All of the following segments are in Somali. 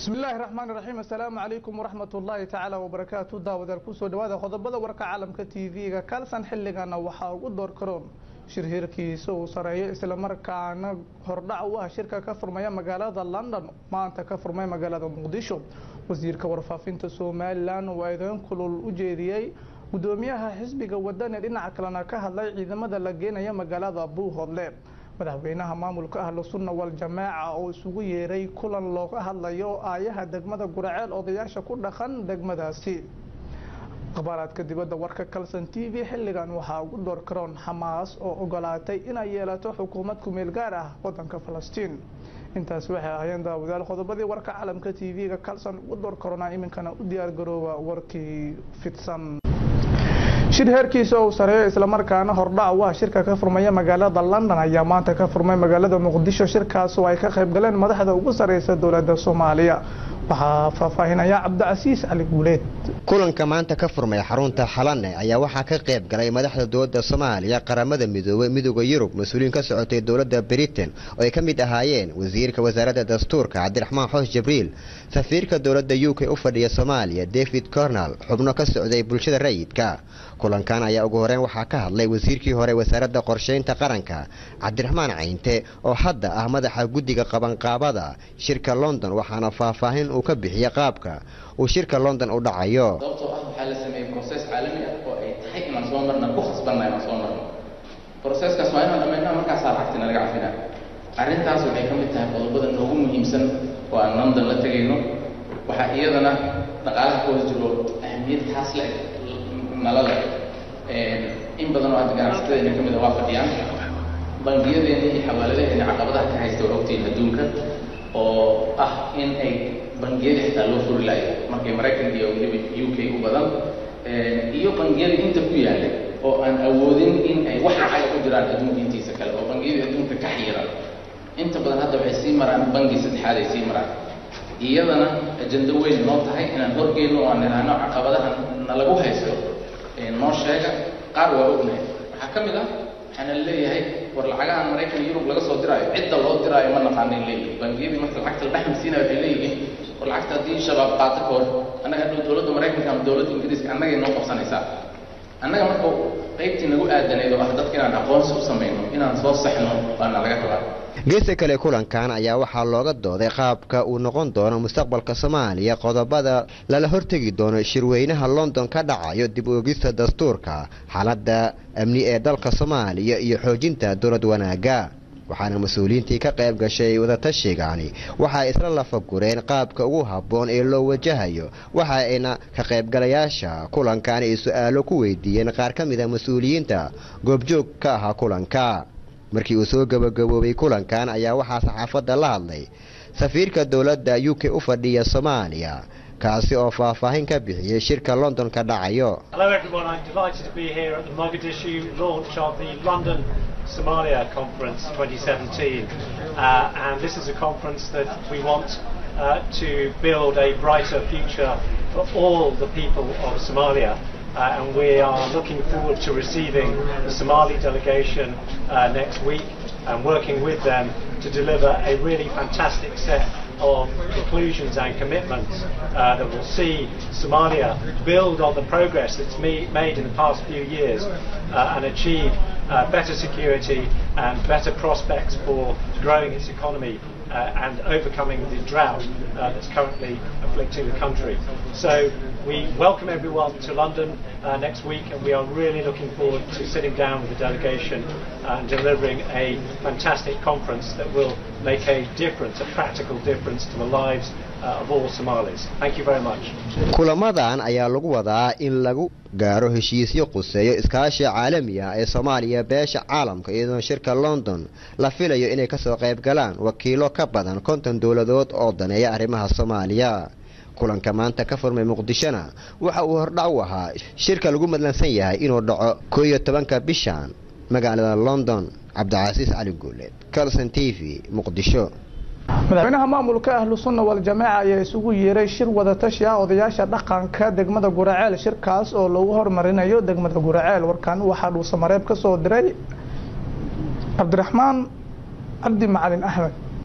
bismi illaahi raxmaani raxiim assalaamu calaykum waraxmat ullaahi tacaala wabarakaatu daawadaal kusoo dhawaada qodobada warka caalamka t v-ga kalsan xilligana waxaa ugu door karoon shir hirkiisa uu sareeyo islamarkaana hordhac u ah shirka ka furmaya magaalada london maanta ka furmay magaalada muqdisho wasiirka warfaafinta somalilan oo eedeyn kulul u jeediyey gudoomiyaha xisbiga wadani dhinaca kalena ka hadlay ciidamada la geenaya magaalada buuhodle madaxweynaha maamulka ahlu sunna wal jamaaca oo isugu yeeray kulan looga hadlayo aayaha degmada guraceel odayaasha ku dhaqan degmadaasi akhbaaraadka dibadda warka kalson t v xilligan waxaa ugu door karoon xamaas oo ogolaatay inay yeelato xukuumad kumeel gaar ah wadanka falastiin intaas waxay ahayeen daawadaal qodobadii warka caalamka t v-ga kalson ugu door karoona iminkana u diyaar garooba warkii fidsan shir heerkiisa uu sareeyo islamarkaana hordhac u ah shirka ka furmaya magaalada london ayaa maanta ka furmay magaalada muqdisho shirkaas oo ay ka qayb galeen madaxda ugu sareysa dowladda soomaaliya waxaa faahfaahinaya cabdicasiis cali guuleed kulanka maanta ka furmay xarunta xalane ayaa waxaa ka qayb galay madaxda dowladda soomaaliya qaramada midoobey midooda yurub mas-uuliyiin ka socotay dowladda britain oo ay ka mid ahaayeen wasiirka wasaaradda dastuurka cabdiraxmaan xoos jibriil safiirka dowladda u k u fadhiya soomaaliya david cornal xubno ka socday bulshada rayidka kulankan ayaa ugu horeyn waxaa ka hadlay wasiirkii hore wasaaradda qorsheynta qaranka cabdiraxmaan caynte oo hadda ah madaxa guddiga qabanqaabada shirka london waxaana faahfaahin uu ka bixiyey qaabka uu shirka london u dhacayo sababtoo ah waxaa la sameeyey broses caalami ah oo ay tahay inaan soo marna ku khasbanna inaan soo marno broseskaas waa inaan dhammaynaa markaasaa lacagtina laga cafinaa arrintaas waxay ka mid tahay qodobada noogu muhiimsan oo aan london la tegayno waxaa iyadana dhaqaalaha ka hoos jiro ahmiyad taas le nala leh in badan oo hadda ganacsatada ka mid a waa fadhiyaan bangiyadeena iyo xawaaladaheena caqabadaha ka haysta waa ogtihiin adduunka oo ah in ay bangiyada xitaa loo furi laayo markay maraykanka iyo weliba u k u badan iyo bangiyada inta ku yaalla oo aan awoodin in ay wax lacag ku jiraan adduunka intiisa kale oo bangiyada adduunka ka xiiran inta badan hadda waxay sii maraan bangi saddexaad ay sii maraan iyadana ajando weyn noo tahay inaan horgeyno oo aan idhaahno caqabadaha nalagu haysto noo sheega qaar waa ognahay waxaa ka mid ah waxaana leeyahay war lacagahan maraykan yurub laga soo diraayo cidda loo diraayo ma naqaanin leeyihin bangiyadii marka lacagta la dhexmasiinaya waxay leeyihiin war lacagta haddii shabaab qaato ka hor annaga hadhow dowladda maraykanka ama dowladda ingiriiska annagay noo qabsanaysaa annaga marka qaybtii nagu aadaneed oo ah dadka inaan aqoonsi u samayno inaan soo saxno baana laga rabaa geesta kale kulankan ayaa waxaa looga dooday qaabka uu noqon doono mustaqbalka soomaaliya qodobada lala hortegi doono shirweynaha london ka dhacayo dib oogista dastuurka xaaladda amni ee dalka soomaaliya iyo xoojinta dowlad wanaagga waxaana mas-uuliyiintii ka qayb gashay wadatashigaani waxay isla lafagureen qaabka ugu habboon ee loo wajahayo waxa ayna ka qaybgalayaasha kulankan ay su-aalo ku weydiiyeen qaar ka mida mas-uuliyiinta goobjoog ka ahaa kulanka markii uu soo gabagaboobay kulankan ayaa waxaa saxaafadda la hadlay safiirka dowladda u k u fadhiya soomaaliya kaasi oo faahfaahin ka bixiyey shirka london ka dhacayo Somalia Conference 2017 uh, and this is a conference that we want uh, to build a brighter future for all the people of Somalia uh, and we are looking forward to receiving the Somali delegation uh, next week and working with them to deliver a really fantastic set of conclusions and commitments uh, that will see Somalia build on the progress that's me- made in the past few years uh, and achieve uh, better security and better prospects for growing its economy uh, and overcoming the drought uh, that's currently afflicting the country. So we welcome everyone to London uh, next week and we are really looking forward to sitting down with the delegation and delivering a fantastic conference that will make a difference, a practical difference to the lives uh, of all Somalis. Thank you very much. kulamadan ayaa lagu wadaa in lagu gaaro heshiisyo quseeyo iskaashiga caalamiga ee soomaaliya beesha caalamka iyadoo shirka london la filayo inay kasoo qayb galaan wakiilo ka badan konton dowladood oo daneeya arrimaha soomaaliya kulanka maanta ka furmay muqdishona waxa uu hordhac u ahaa shirka lagu madlansan yahay inuu dhaco koo iyo tobanka bishan magaalada london cabdicasiis cali guuleed calson t v muqdisho madaxweynaha maamulka ahlu sunna wal jamaaca ayaa isugu yeeray shir wadatashi ah odayaasha dhaqanka degmada guraceel shirkaas oo lagu hormarinayo degmada guraceel warkan waxaa dhuusamareeb ka soo diray cabdiraxmaan cabdi macalin axmed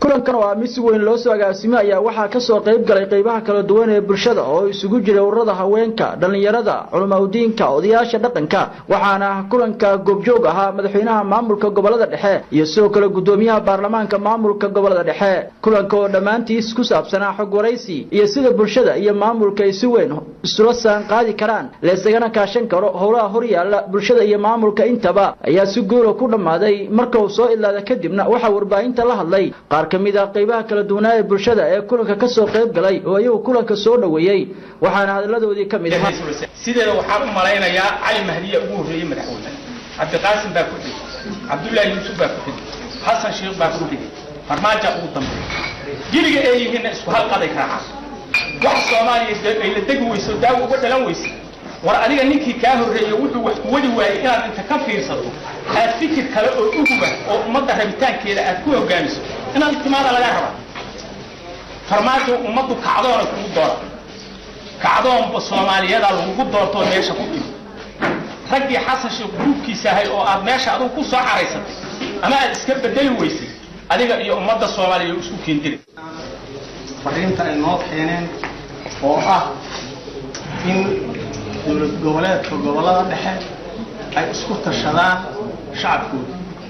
kulankan oo ah mid si weyn loo soo agaasimay ayaa waxaa kasoo qayb galay qeybaha kala duwan ee bulshada oo isugu jiray ururada haweenka dhallinyarada culimaudiinka odayaasha dhaqanka waxaana kulanka goobjoog ahaa madaxweynaha maamulka gobolada dhexe iyo sidoo kale gudoomiyaha baarlamaanka maamulka gobolada dhexe kulanka oo dhammaantiis ku saabsanaa xog waraysi iyo sida bulshada iyo maamulka ay si weyn isula saan qaadi karaan leesagana kaashan karo howlaha horyaala bulshada iyo maamulka intaba ayaa si guula ku dhammaaday marka uu soo idlaada kadibna waxaa warbaahinta la hadlay qaar ka mid ah qaybaha kala duwanaa ee bulshada ee kulanka ka soo qayb galay oo iyagu kulanka soo dhoweeyey waxaana hadalladoodii ka mid ahaa sideeda waxaan u malaynayaa cali mahdiya ugu horreeyey madaxweyne cabdiqaasim baa ku xigay cabdullaahi yuusuf baa ku xigay xasan sheekh baa ku xigay farmaaja ugu dambeeya jiliga ay yihiinna isku halqaday raacaan wax soomaaliya ay la degi weyso daawo uga dhalan weysa war adiga ninkii kaa horreeyey wuxuu wax ku wadi waayey inaad inta ka fiirsato aad fikir kale oo uguba oo ummadda rabitaankeeda aad ku hogaamiso inaad timaada lagaa rabaa farmaajo ummaddu kacdoona kugu doora kacdoonba soomaaliyadaa lagugu doortoo meesha ku timi raggii xasan sheekh gruubkiisa ahay oo aad meesha adugu ku soo caraysatay ama aad iska bedeli weysay adiga iyo ummadda soomaaliya isku keendiri fariinta ay noo keeneen oo ah in dowlad goboleedka gobolada dhexe ay isku tashadaan shacabkooda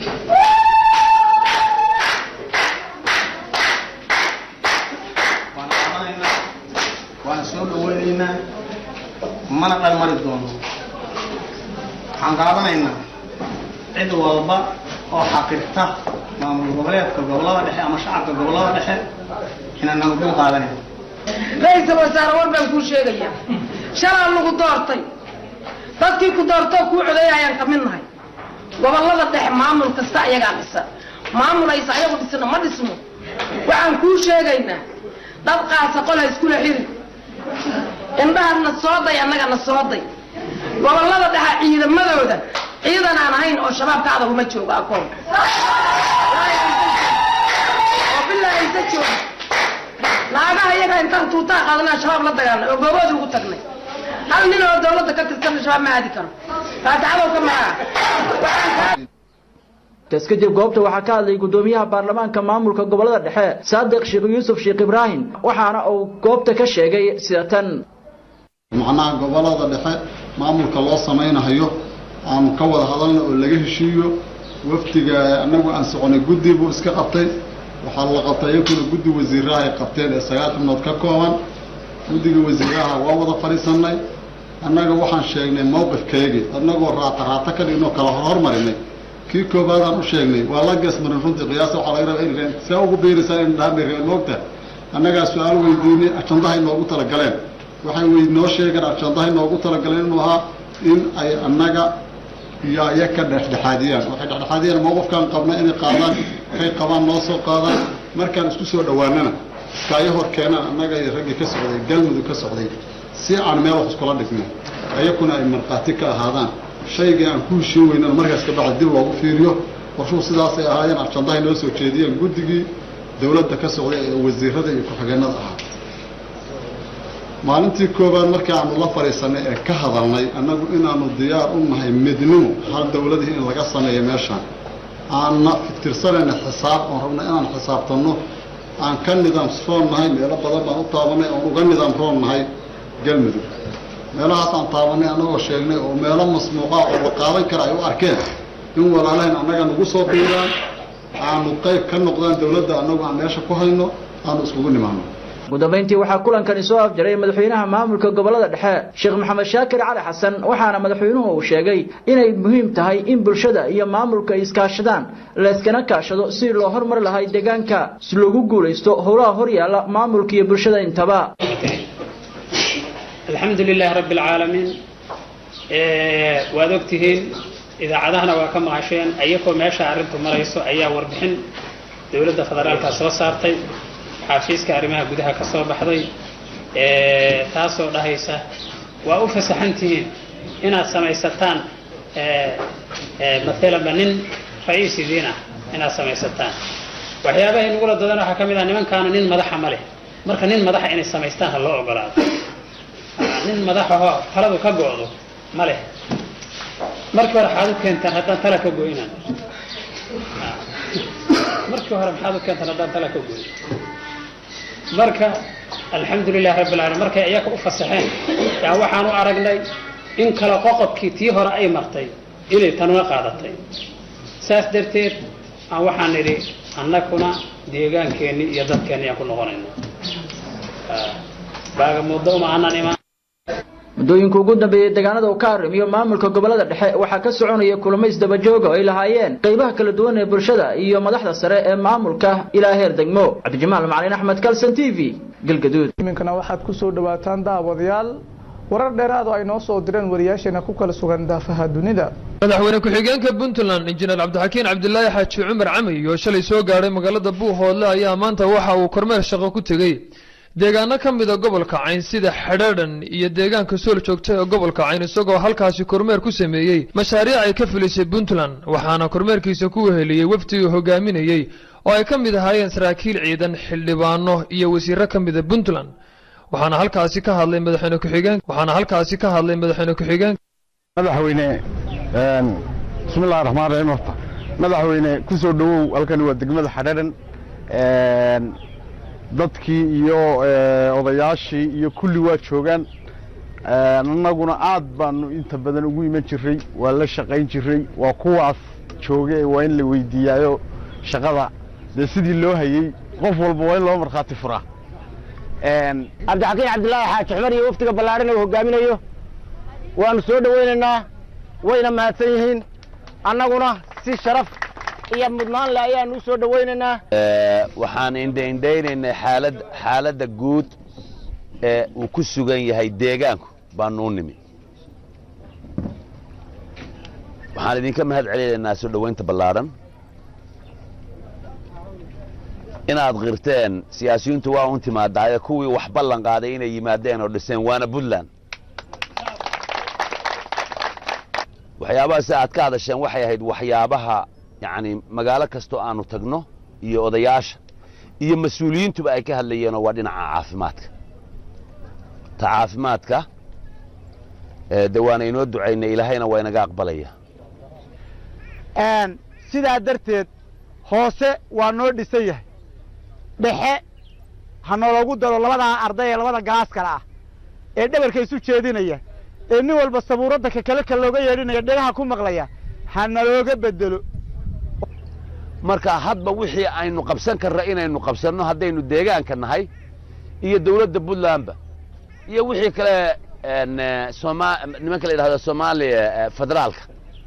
waan qaadanaynaa waan soo dhaweynaynaa mana dhalmari doono waxaan qaadanaynaa cid walba oo xaqirta maamul goboleedka gobolada dhexe ama shacabka gobolada dhexe inaan nabadgel qaadanayno ra-iisul wasaare war baan kuu sheegayaa shalaa lagu doortay dadkii ku doortoo kuu codeeya ayaan ka mid nahay gobolada dhexe maamul kasta ayagaa dhisa maamul aysa ayagu dhisno ma dhisno waxaan kuu sheegaynaa dad qaasa qol ha iskula xiri indhahana soo day annagana soo day gobolada dhexe ciidamadooda ciidan aan ahayn oo shabaabka adaguma joogo akoon oo bilaa aysa jooga naagaha iyaga intaan tuutaa qaadanaa shabaab la dagaalnay oo goobooda ugu tagnay hal nin oo dawladda ka tirsanna shabaab ma aadi karo faataxadow ka maraa kaas kadib goobta waxaa ka hadlay gudoomiyaha baarlamaanka maamulka gobolada dhexe saadiq sheekh yuusuf sheekh ibraahim waxaana uu goobta ka sheegay sida tan macnaha gobolada dhexe maamulka loo samaynayo aanu ka wada hadalna oo laga heshiiyo wafdiga anagu aan soconay guddi buu iska qabtay waxaa la qabtay iyakuna guddi wasiiraha ay qabteen ee sagaal xubnood ka kooban guddiga wasiiraha waa wada fadhiisanay annaga waxaan sheegnay mowqifkeygii annagoo raata raata ka dhignoo kala hormarinay kii koobaadaan u sheegnay waa la geesmarin runtii qiyaasa waxaa laga rabaa in see ugu biiraysaa in dhahamir moogta annagaa su-aal weydiinay ajandahay noogu talagaleen waxay wey noo sheegeen ajandahay noogu talagaleen inuu ahaa in ay annaga iyo aya ka dhexdhexaadiyaan waxay dhexdhexaadiyaan mowqifkaan qabna inay qaadaan kay qabaan noo soo qaadaan markaan isku soo dhowaanana iskaayo hor keenaan annaga iyo raggii ka socday galmudug ka socday si aan meel wax iskula dhigno ayakuna ay markhaati ka ahaadaan shaygii aan ku heshiin weynana markaas ka bacdi dib loogu fiiriyo qorshuhu sidaasay ahaayeen ajandahay noo soo jeediyeen guddigii dowladda ka socday ee wasiirada iyo ku-xigeenada ahaa maalintii koowaad markii aanu la fadhiisanay ee ka hadalnay annagu inaanu diyaar u nahay midnimo hal dowladii in laga sameeyo meeshaan aanna tirsanayna xisaab oon rabna inaan xisaabtanno aan ka nidaam roon nahay meelo badan baan u taabanay oon uga nidaam roon nahay galmudug meelahaas aan taabanay annagoo sheegnay oo meelo masmuuqa oo la qaadan kara ay u arkeen in walaalahayn annaga nagu soo biiraan aanu qayb ka noqdaan dowladda annagu aan meesha ku hayno aanu iskugu nimaano ugu dambayntii waxaa kulankani soo afjaray madaxweynaha maamulka gobolada dhexe sheekh maxamed shaakir cali xasan waxaana madaxweynuhu uu sheegay inay muhiim tahay in bulshada iyo maamulka ay iskaashadaan layskana kaashado si loo horumar lahay deegaanka si loogu guulaysto howlaha horyaala maamulka iyo bulshada intaba alxamdu lilahi rabbi alcaalamiin waad ogtihiin idaacadahana waa ka maqasheen ayagoo meesha arrintu marayso ayaa warbixin dowladda federaalka soo saartay xafiiska arrimaha gudaha ka soo baxday taasoo dhahaysa waa u fasaxantihiin inaad samaysataan maalanba nin ra-iis idiin ah inaad samaysataan waxyaabahay nagula dadan waxaa ka mid ah nimankaana nin madaxa ma leh marka nin madaxa inay samaystaan ha loo ogolaado nin madaxahoo taladu ka go-do ma leh markii hore waxaad u keentaan haddaan tala ka go-inaan marka markii hore maxaad u keentan haddaan tala ka gooyo marka alxamdulilahi rabbi alamiin markay iyaga u fasaxeen yaa waxaan u aragnay in kala qoqobkii tii hore ay martay inay tanuna qaadatay saas darteed aan waxaan nidhi annaguna deegaankeenni iyo dadkeenni aan ku noqonayno baaga muddo uma aanan imaan muddooyinka ugu dambeeyey deegaanada uu ka arrimiyo maamulka gobolada dhexe waxaa ka soconaya kulamo isdabajooga oo ay lahaayeen qaybaha kala duwan ee bulshada iyo madaxda sare ee maamulka ilaa heer degmo cabdijamaal macalin axmed kalson t v galgaduud iminkana waxaad ku soo dhawaataan daawadayaal warar dheeraad oo ay noo soo direen wariyaasheena ku kala sugan daafaha dunida madaxweyne ku-xigeenka puntland injineer cabdixakiin cabdilaahi xaaji cumar camay oo shalay soo gaadhay magaalada buuhoodle ayaa maanta waxa uu kormeer shaqo ku tegey deegaano ka mida gobolka cayn sida xedhaadhan iyo deegaanka sool joogta ee gobolka cayn isagoo halkaasi kormeer ku sameeyey mashaariic ay ka filisay puntland waxaana kormeerkiisa ku weheliyey wafdigii hogaaminayey oo ay ka mid ahaayeen saraakiil ciidan xildhibaano iyo wasiiro ka mida puntland waxaana halkaasi ka hadlay madaxweyne ku-xigeen waxaana halkaasi ka hadlay madaxweyne ku-xigeen madaxweyne bismillahi raxmaan raxiim horta madaxweyne ku soo dhowow halkani waa degmada xadhaadhan dadkii iyo odayaashii iyo kulli waa joogaan annaguna aad baanu inta badan ugu iman jiray waa la shaqayn jiray waa kuwaas jooge waa in la weydiiyaayo shaqada dee sidii loo hayey qof walba waa in loo markhaati furaa cabdixakiin cabdilaahi xaaji xumar iyo wafdiga ballaarhan uu hogaaminayo waanu soo dhowaynaynaa wayna mahadsan yihiin annaguna si sharaf iyo mudnaan le ayaanu u soo dhowaynaynaa waxaan indhaindhaynaynay xaalad xaaladda guud ee uu ku sugan yahay deegaanku baanu u nimi waxaan idinka mahad celinaynaa soo dhowaynta ballaadhan inaad qirteen siyaasiyiintu waa un timaadaaye kuwii wax ballan qaaday inay yimaadeen oo dhiseen waana puntland waxyaabaha si aad ka hadasheen waxay ahayd waxyaabaha yacni magaalo kastoo aanu tagno iyo odayaasha iyo mas-uuliyiintuba ay ka hadlayeenoo waa dhinaca caafimaadka ta caafimaadka de waana inoo ducaynay ilaahayna waa inaga aqbalaya sidaa darteed hoose waa noo dhisan yahay dhexe ha nooloogu daro labadaa arday ee labada gaas kale ah ee dhabarka isu jeedinaya ee nin walba sabuuradda ka kale ka looga yeedhinaya dhegaha ku maqlaya ha nalooga bedelo marka hadba wixii aynu qabsan karna inaynu qabsanno haddaynu deegaanka nahay iyo dawladda puntlandba iyo wixii kale soma nimanka la yidhahdo soomaaliya federaalka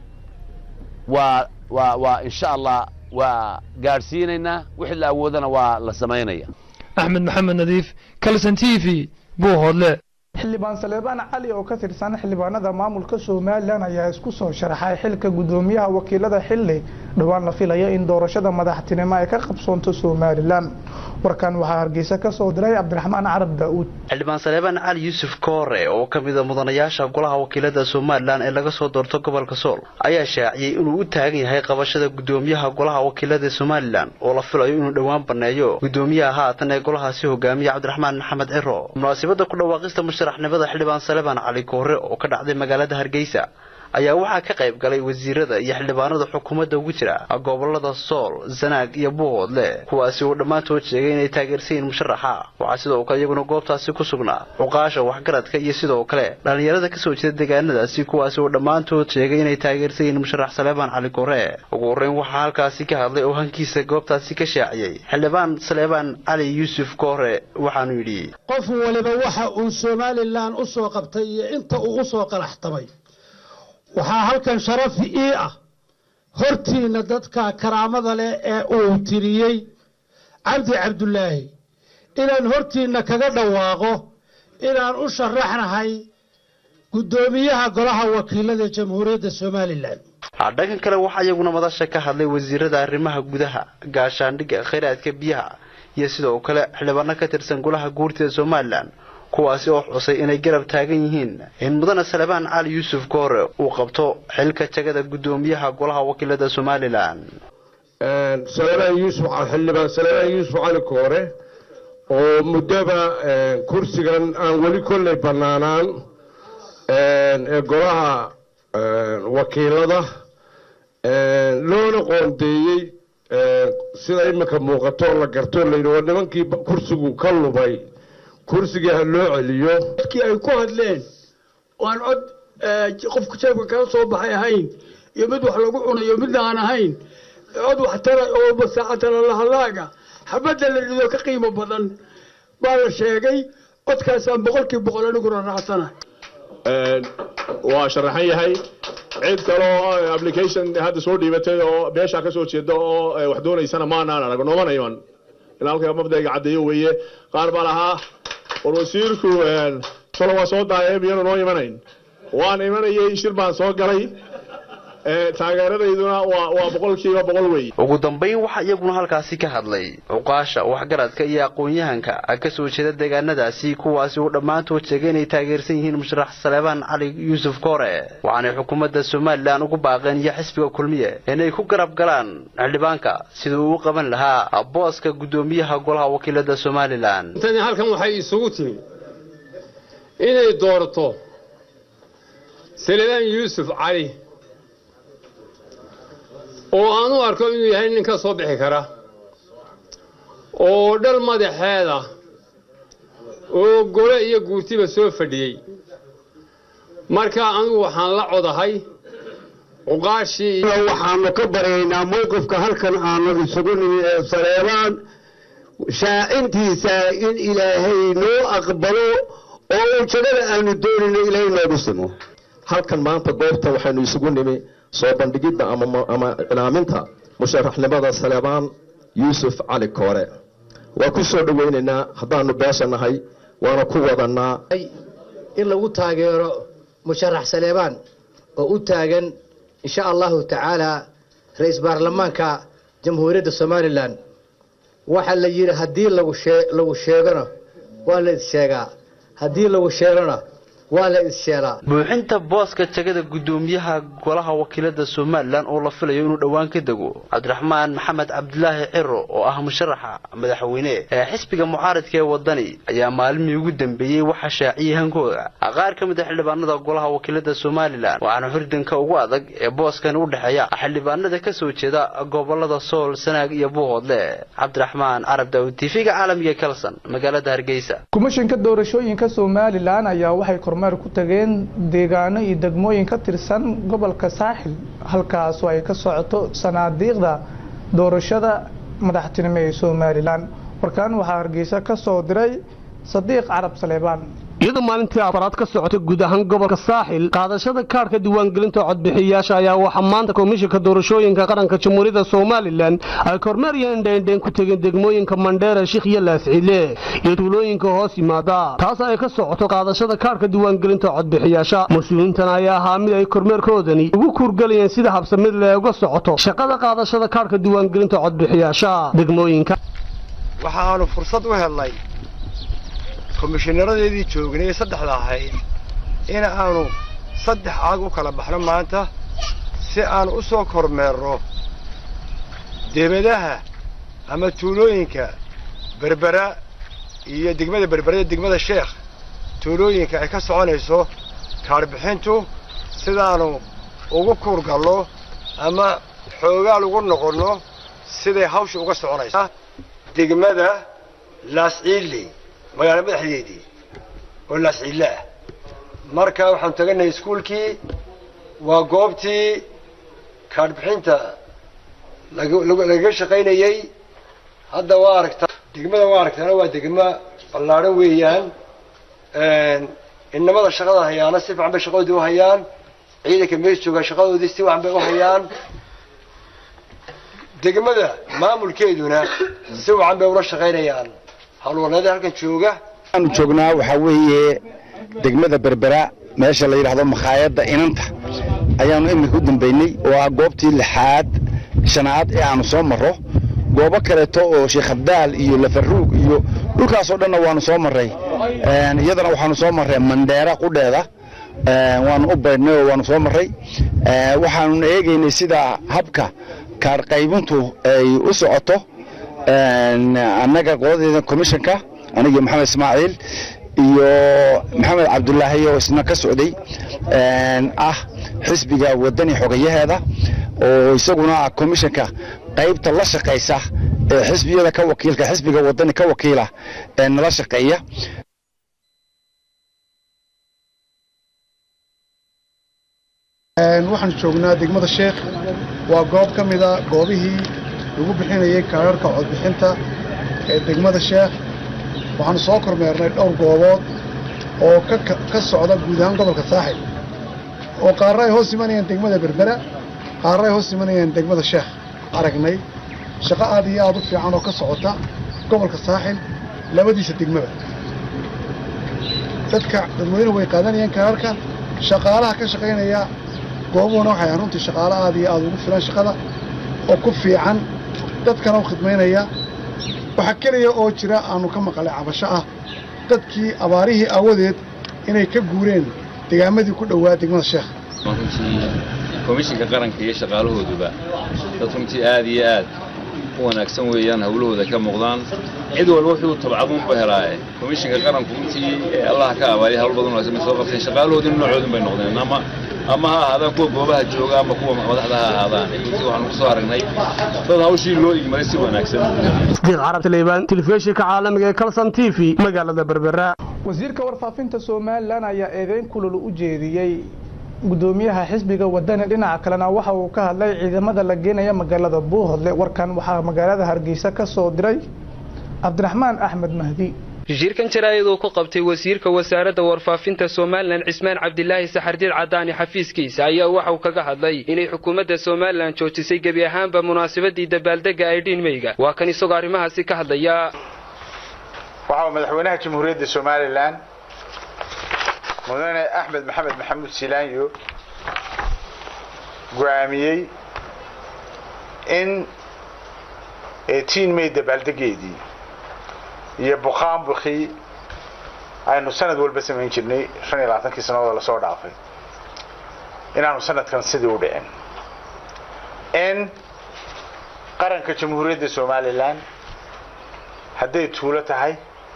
waa waa waa insha allah waa gaadhsiinaynaa wixii la awoodana waa la samaynaya axmed maxamed nadiif kalson t v buuhoodle xildhibaan saleebaan cali oo ka tirsan xildhibaanada maamulka somalilan ayaa isku soo sharaxay xilka guddoomiyaha wakiilada xilli dhowaan la filaya in doorashada madaxtinimo ay ka qabsoonto somalilan warkan waxaa hargeysa ka soo diray cabdiraxmaan carab daa'uud xildhibaan saleebaan cali yuusuf koore oo ka mid a mudanayaasha golaha wakiilada somalilan ee laga soo doorto gobolka sool ayaa shaaciyey inuu u taagan yahay qabashada guddoomiyaha golaha wakiilada somalilan oo la filayo inuu dhowaan baneeyo guddoomiyaha haatan ee golahaasi hogaamiya cabdiraxmaan maxamed ciro munaasibada ku dhawaaqista musharaxnimada xildhibaan saleebaan cali koore oo ka dhacday magaalada hargeysa ayaa waxaa ka qayb galay wasiirada iyo xildhibaanada xukuumadda ugu jira gobolada sool sanaag iyo buuhoodle kuwaasi uu dhammaantood sheegay inay taageersan yihiin musharaxa waxaa sidoo kale iyaguna goobtaasi ku sugnaa cuqaasha waxgaradka iyo sidoo kale dhallinyarada kasoo jeeda deegaanadaasi kuwaasi uu dhammaantood sheegay inay taageersan yihiin musharax saleebaan cali koore ugu horreyn waxaa halkaasi ka hadlay oo hankiisa goobtaasi ka shaaciyey xildhibaan saleebaan cali yuusuf koore waxaanu yidhi qof waliba waxa uu somalilan u soo qabtay iyo inta uu u soo qalaxtamay waxaa halkan sharaf ii ah hortiinna dadka karaamada leh ee uu tiriyey cabdi cabdulaahi inaan hortiinna kaga dhawaaqo inaan u sharaxnahay guddoomiyaha golaha wakiilada jamhuuriyadda somalilan dhankan kale waxaa iyaguna madasha ka hadlay wasiirada arrimaha gudaha gaashaandhigga khayraadka biyaha iyo sidoo kale xildhibaano ka tirsan golaha guurtida somalilan kuwaasi oo xusay inay garab taagan yihiin in mudane salebaan cali yuusuf koore uu qabto xilka jagada guddoomiyaha golaha wakiilada somalilan salebaan yuusuf xildhibaan salebaan yuusuf cali koore oo muddaba kursigan aan weli kolley bannaanaan ee golaha wakiilada loona qoondeeyey sida imika muuqato la garto layidhi waa nimankii kursigu ka lumay kursigii ha loo celiyo dadkii ay ku hadleen oo aan cod qofka jeebka kala soo baxay ahayn iyo mid wax lagu cunayo midna aan ahayn cod wax tara oo masaacatala lahallaaga xabadda la rido ka qiimo badan baa la sheegay codkaasaan boqolkii boqol aniguna raacsana waa sharaxan yahay cid kaloo application hadda soo dhiibatay oo beeshaa ka soo jeeda oo wax doonaysana maanaan arag noomana iman in halka mabdayga caddeeyo weeye qaar baa lahaa war wasiirku solo waa soo daayay miyanu noo imanayn waan imanayay shir baan soo galay taageeradayduna waa boqolkiiba boqol wey ugu dambayn waxaa iyaguna halkaasi ka hadlay cuqaasha waxgaradka iyo aqoon-yahanka ka soo jeeda deegaanadaasi kuwaasi uu dhammaantood sheegay inay taageersan yihiin musharax saleebaan cali yuusuf koore waxaanay xukuumadda somalilan ugu baaqeen iyo xisbiga kulmiye inay ku garab galaan xildhibaanka sida uu u qaban lahaa booska guddoomiyaha golaha wakiilada somalilan intani halkan waxay isugu timi inay doorto saleebaan yuusuf cali oo aan u arko inuu yahay nin ka soo bixi kara oo dhal madaxeeda oo gole iyo guurtiba soo fadhiyey marka anigu waxaan la codahay cuqaashii waxaanu ka baryaynaa mowqifka halkan aanu isugu nimi ee saleebaan shaacintiisa in ilaahay noo aqbalo oo ujeedada aanu doonayno ilaahay noogu simo halkan maanta goobta waxaynu isugu nimi soo bandhigidda ama iclaaminta musharaxnimada saleebaan yuusuf cali koore waa ku soo dhowaynaynaa haddaanu beesha nahay waana ku wadannaa in lagu taageero musharax saleebaan oo u taagan insha allahu tacaala ra-iis baarlamaanka jamhuuriyadda somalilan waxaa la yidhi haddii lagu sheegona waa la issheegaa haddii lagu sheelona waa la issheelaa buuxinta booska jagada guddoomiyaha golaha wakiilada somalilan oo la filayo inuu dhowaan ka dego cabdiraxmaan maxamed cabdilaahi ciro oo ah musharaxa madaxweyne ee xisbiga mucaaridka ee wadani ayaa maalmii ugu dambeeyey waxaa shaaciyey hankooda qaar ka mid a xildhibaanada golaha wakiilada somalilan waxaana xurdanka ugu adag ee booskan u dhexeeya xildhibaanada ka soo jeeda gobolada sool sanaag iyo buuhoodle cabdiraxmaan carab daawud tv-ga caalamiga kalson magaalada hargeysa kumishinka doorashooyinka somalilan ayaa waxay kormeer ku tageen deegaano iyo degmooyin ka tirsan gobolka saaxil halkaasoo ay ka socoto sanaadiiqda doorashada madaxtinimo ee somalilan warkaan waxaa hargeysa ka soo diray sadiiq carab saleebaan iyadoo maalintii afaraad ka socotay guud ahaan gobolka saaxil qaadashada kaadhka diiwaangelinta codbixiyayaasha ayaa waxaa maanta komishinka doorashooyinka qaranka jamhuuriyadda somalilan ay kormeer iyo indhaindhayn ku tegeen degmooyinka mandheera shikh iyo laascile iyo tuulooyinka hoos yimaada taas ay ka socoto qaadashada kaadhka diiwaangelinta codbixiyaasha mas-uuliyiintan ayaa ahaa mid ay kormeerkoodani ugu kuurgalayeen sida habsamid le uga socoto shaqada qaadashada kaadhka diiwaangelinta codbixiyaasha degmooyinka waxaanu fursad u helnay komishinaeradeedii joognay saddexda ahayd in aanu saddex aag u kala baxno maanta si aan u soo kormeerno debadaha ama tuulooyinka berbera iyo degmada berbera iyo degmada sheekh tuulooyinka ay ka soconayso kaadhbixintu sidaanu ugu kuurgalno ama xoogaal ugu noqonno siday hawsha uga soconaysa degmada laasciili magaalo madaxdeedii oo laasciille ah marka waxaanu taganahay iskuulkii waa goobtii kaadhbixinta lagaga shaqaynayey hadda waa aragtaa degmada waa aragtaana waa degmo ballaadhan weeyaan inamada shaqada hayaana si fiican bay shaqadoodii u hayaan ciidanka mees joogaa shaqadoodii si fiican bay u hayaan degmada maamulkeeduna si fiican bay ula shaqaynayaan howlwaneeda halkan jooga aanu joognaa waxaa weeye degmada berbera meesha la yidhaahdo makhaayadda inanta ayaanu iminka u dambaynay oo ah goobtii lixaad shanaad ee aanu soo marro goobo kaleeto oo sheekh abdaal iyo lafaruug iyo dhulkaasoo dhanna waanu soo marray iyadana waxaanu soo marray mandheera qudheeda waanu u baydhnay oo waanu soo marray waxaanuna eegaynay sida habka kaadh qaybintu ay u socoto annaga qoladeeda commissionka aniga maxamed ismaaciil iyo maxamed cabdulaahi oo isna ka socday ah xisbiga wadani xogayaheeda oo isaguna ah komishanka qaybta la shaqaysa ee xisbiyada ka wakiilka xisbiga wadani ka wakiila ee nala shaqeeya waxaan joognaa degmada sheekh waa goob ka mid a goobihii lagu bixinayay kaararka codbixinta ee degmada sheekh waxaanu soo kormeernay dhowr goobood oo ka socda guud ahaan gobolka saaxil oo qaarna ay hoos imanayaan degmada berbera qaarna ay hoos imanayaan degmada sheekh aragnay shaqo aad iyo aad u fiican oo ka socota gobolka saaxil labadiisa degmada dadka dadweynuhu way qaadanayaan kaararka shaqaalaha ka shaqaynaya goobuhuna waxay ahayn runtii shaqaalo aad iyo aad ugu filan shaqada oo ku fiican dadkana u khidmaynaya waxaa keliya oo jira aanu ka maqalay cabasho ah dadkii abaarihii aawadeed inay ka guureen degaamadii ku dhowaa degmada sheekh runtii komishinka qaranka iyo shaqaalahooduba dad runtii aad iyo aad u wanaagsan weeyaan hawlahooda ka muuqdaan cid walba wuxuu tabcaduunba helaaye komishinka qaranku runtii ee allah ka abaaliya hawl badan wanaagsan bay soo qabteen shaqaalahoodina noocoodun bay noqdeen ama ama ha ahaadaan kuwa goobaha jooga ama kuwa madaxda ha ahaadaan runtii waxaanu ku soo aragnay dad hawshii loo igmaday si wanaagsan sidiiq carab taleybaan telefishinka caalamiga ee kalson t v magaalada berbera wasiirka warfaafinta somalilan ayaa eedeyn kulul u jeediyey gudoomiyaha xisbiga wadani dhinaca kalena waxa uu ka hadlay ciidamada la geenaya magaalada buuhodle warkan waxaa magaalada hargeysa ka soo diray cabdiraxmaan axmed mahdi shirkan jaraa'id uu ku qabtay wasiirka wasaaradda warfaafinta somalilan cismaan cabdilaahi saxardiid cadaani xafiiskiisa ayaa waxa uu kaga hadlay inay xukuumadda somalilan joojisay gebi ahaanba munaasabadii dabaaldega aydhiin meyga waa kan isagoo arrimahaasi ka hadlaya waxa uu madaxweynaha jamhuuriyadda somalilan mudane axmed maxamed maxamuud silaanyo go'aamiyey in tiin may dabaaldegeedii iyo bukaanbukii aynu sanad walba samayn jirnay shan iyo labaatankii sannadood lasoo dhaafay inaanu sanadkan sidii u dhicin in qaranka jamhuuriyadda somalilan hadday tuulo tahay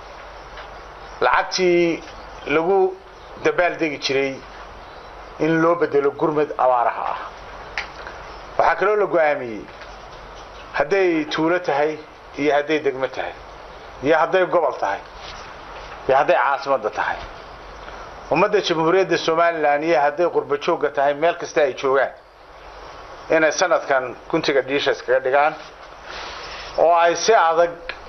lacagtii lagu dabaaldegi jiray in loo bedelo gurmad abaaraha ah waxaa kaloo la go'aamiyey hadday tuulo tahay iyo hadday degmo tahay iyo hadday gobol tahay iyo hadday caasimadda tahay ummadda jamhuuriyadda somalilan iyo hadday qurba joogga tahay meel kasta ay joogaan inay sanadkan guntiga dhiisha iskaga dhigaan oo ay si adag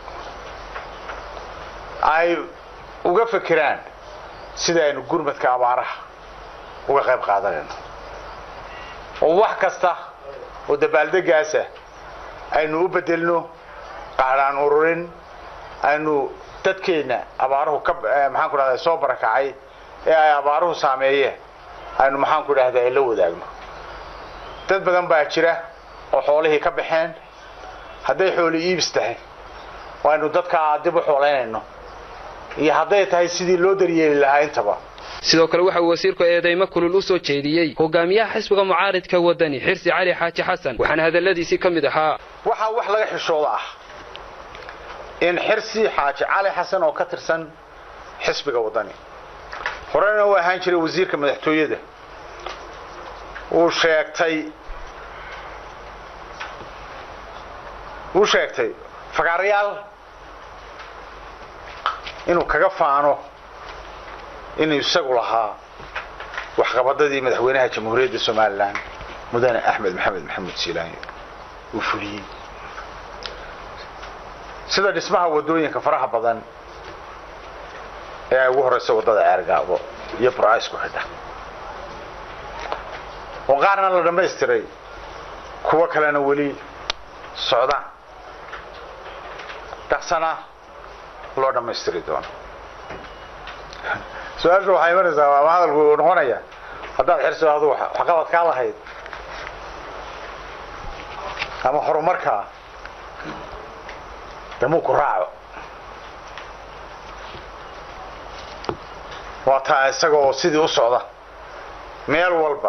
ay uga fekeraan sida aynu gurmadka abaaraha uga qayb qaadanayno oo wax kasta oo dabaaldegaasa aynu u bedelno qaadhaan ururin aynu dadkeenna abaaruhu ka maxaan ku dhahda soo barakacay ee ay abaaruhu saameeyeen aynu maxaan ku dhahda la wadaagno dad badan baa jira oo xoolihii ka baxeen hadday xooli iibis tahay oo aynu dadkaa dib u xoolaynayno iyo hadday tahay sidii loo daryeeli lahaa intaba sidoo kale waxa uu wasiirku eedeymo kulul u soo jeediyey hogaamiyaha xisbiga mucaaridka wadani xirsi cali xaaji xasan waxaana hadalladiisii ka mid ahaa waxaa wax laga xishooda ah in xirsi xaaji cali xasan oo ka tirsan xisbiga wadani horena uu ahaan jiray wasiirka madaxtooyada uu sheegtay uu sheegtay fagaarayaal inuu kaga faano inuu isagu lahaa waxqabadadii madaxweynaha jamhuuriyadda somalilan mudane axmed maxamed maxamuud siilaanyo uu fuliyey sida dhismaha wadooyinka faraha badan ee ay ugu horeysa waddada ceergaabo iyo burca isku xidha oo qaarna la dhammaystiray kuwo kalena weli socdaan dhaqsana loo dhammaystiri doono su-aashu waxay imanaysaa ama hadalku uu noqonaya haddaad xirsi adu waxqabad kaa lahayd ama horumarkaa damuu ku raaco waa taa isaga oo sidii u socda meel walba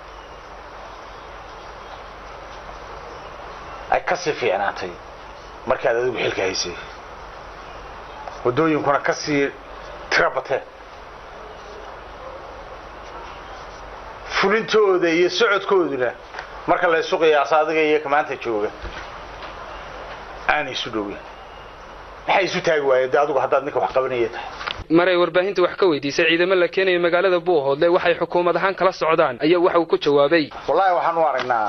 ay ka sii fiicnaatay markaad adigu xilka haysay waddooyinkuna ka sii tiro bateen fulintooda iyo socodkooduna marka la isu qiyaaso adiga iyo ka maanta jooga aanay isu dhowin maxay isu taagi waayeen de adigu haddaad ninka wax qabanaya tahay maray warbaahinta wax ka weydiisay ciidamo la keenayo magaalada buuhoodle waxay xukuumad ahaan kala socdaan ayaa waxa uu ku jawaabay wallaahi waxaan u aragnaa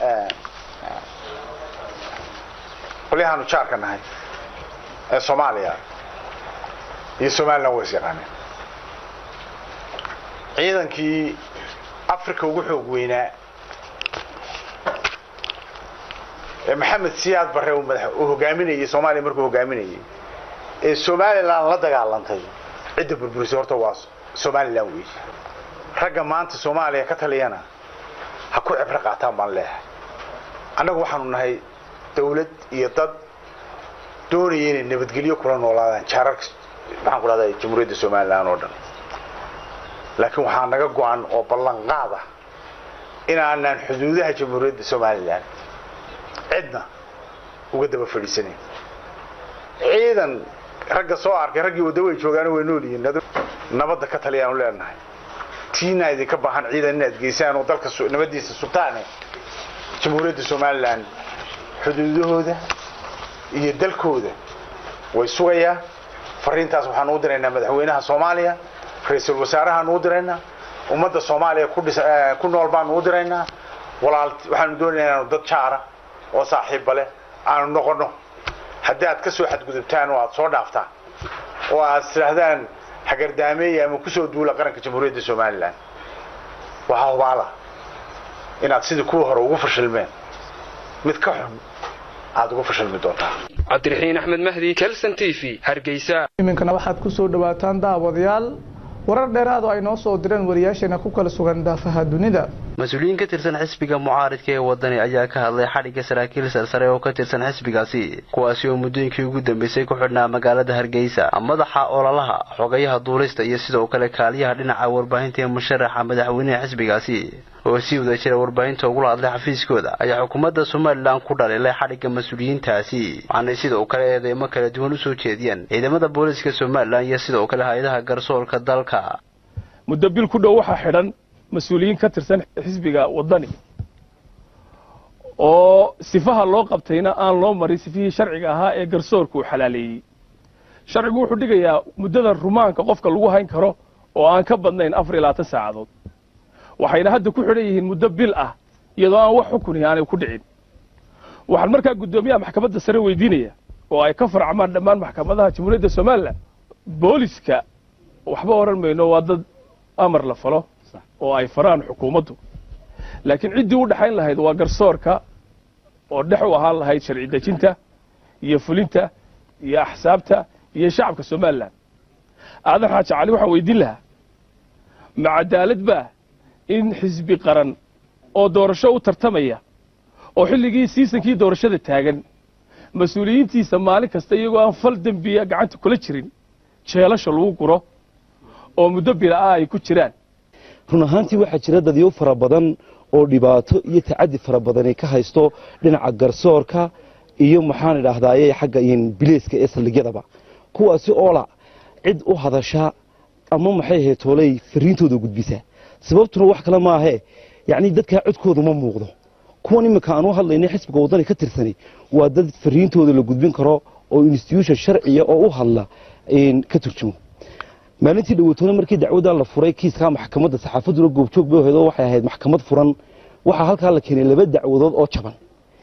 qolyahaanu jaarka nahay ee soomaaliya iyo somalilan way is yaqaaneen ciidankii africa ugu xoog weynaa ee maxamed siyaad barre uu madax uu hogaaminayay soomaaliya markuu hogaaminayay ee somalilan la dagaalantay cidda burburisay horta waa somalilan weeye ragga maanta soomaaliya ka taliyana ha ku cibro qaataan baan leeyahay annagu waxaanu nahay dawlad iyo dad doonaya inay nabadgelyo kula noolaadaan jaararka maxaan ku dhahdaa jamhuuriyadda somalilan oo dhan laakiin waxaa naga go-an oo ballanqaad ah inaanaan xuduudaha jamhuuriyadda somalilan cidna uga daba fadhiisanayn ciidan ragga soo arkay raggii wadda way joogaano way nool yihiin nabadda ka taliyaanu leenahay tiina idinka baahan ciidan inaad geysaan oo dalka nabadiisa sugtaane jamhuuriyadda somalilan xuduudahooda iyo dalkooda way sugayaa fariintaas waxaan u diraynaa madaxweynaha soomaaliya ra-iisul wasaarahaanu u diraynaa ummadda soomaaliya ku nool baanu u diraynaa walaal waxaanu doonaynaa inaanu dad jaara oo saaxiibba leh aanu noqonno haddii aad ka soo xadgudubtaan oo aad soo dhaaftaan oo aad tidhaahdaan hagardaameeya ama kusoo duula qaranka jamhuuriyadda somalilan waxaa hubaala inaad sidii kuwii hore ugu fashilmeen mid ka xun aad ugu fashilmi doontaa cabdiraxiin axmed mahdi kelson t v hargeysa iminkana waxaad ku soo dhawaataan daawadayaal warar dheeraad oo ay noo soo direen wariyaasheena ku kala sugan daafaha dunida mas-uuliyiin ka tirsan xisbiga mucaaridka ee wadani ayaa ka hadlay xadhigga saraakiil sarsare oo ka tirsan xisbigaasi kuwaasi oo muddooyinkii ugu dambeysay ku xidhnaa magaalada hargeysa madaxa ololaha xogayaha duulista iyo sidoo kale kaaliyaha dhinaca warbaahinta ee musharaxa madaxweynaha xisbigaasi oo sii wada jira warbaahinta ugula hadlay xafiiskooda ayaa xukuumadda somalilan ku dhaliilay xadhigga mas-uuliyiintaasi waxaanay sidoo kale eedeymo kala duwan usoo jeediyeen ciidamada booliska somalilan iyo sidoo kale hay-adaha garsoorka dalka muddo bil ku dhow waxaa xidhan mas-uuliyiin ka tirsan xisbiga waddani oo sifaha loo qabtayna aan loo marin sifihii sharciga ahaa ee garsoorka uu xalaaleeyey sharcigu wuxuu dhigayaa muddada rumaanka qofka lagu hayn karo oo aan ka badnayn afar iyo labaatan saacadood waxayna hadda ku xidhan yihiin muddo bil ah iyadoo aan wax xukuni aanay ku dhicin waxaan markaa guddoomiyaha maxkamadda sare weydiinaya oo ay ka farcamaan dhammaan maxkamadaha jamhuuriyadda somalilan booliska waxba odhan mayno waa dad amar la falo oo ay faraan xukuumaddu laakiin ciddii u dhexayn lahayd waa garsoorka oo dhex u ahaan lahayd sharci dejinta iyo fulinta iyo axsaabta iyo shacabka somalilan aadan xaaji cali waxaan weydiin lahaa ma cadaalad baa in xisbi qaran oo doorasho u tartamaya oo xilligii siisankii doorashada taagan mas-uuliyiintiisa maalin kasta iyagoo aan fal dembiya gacanta kula jirin jeelasha lagu guro oo muddo bila-ah ay ku jiraan run ahaantii waxaa jira dadyo fara badan oo dhibaato iyo tacadi fara badan ay ka haysto dhinaca garsoorka iyo maxaan idhaahdaaye xagga bileyska ee saldhigyadaba kuwaasi oola cid u hadasha ama maxay ahayd tooley fariintooda gudbisa sababtuna wax kale maahee yacni dadkaa codkooda ma muuqdo kuwan iminka aan u hadlaynay xisbiga waddani ka tirsani waa dad fariintooda la gudbin karo oo institution sharciya oo u hadla ka turjumo maalintii dhaweytoona markii dacwaddaa la furay kiiskaa maxkamadda saxaafadduna goobjoog bay ahayd oo waxay ahayd maxkamad furan waxaa halkaa la keenay laba dacwadood oo jaban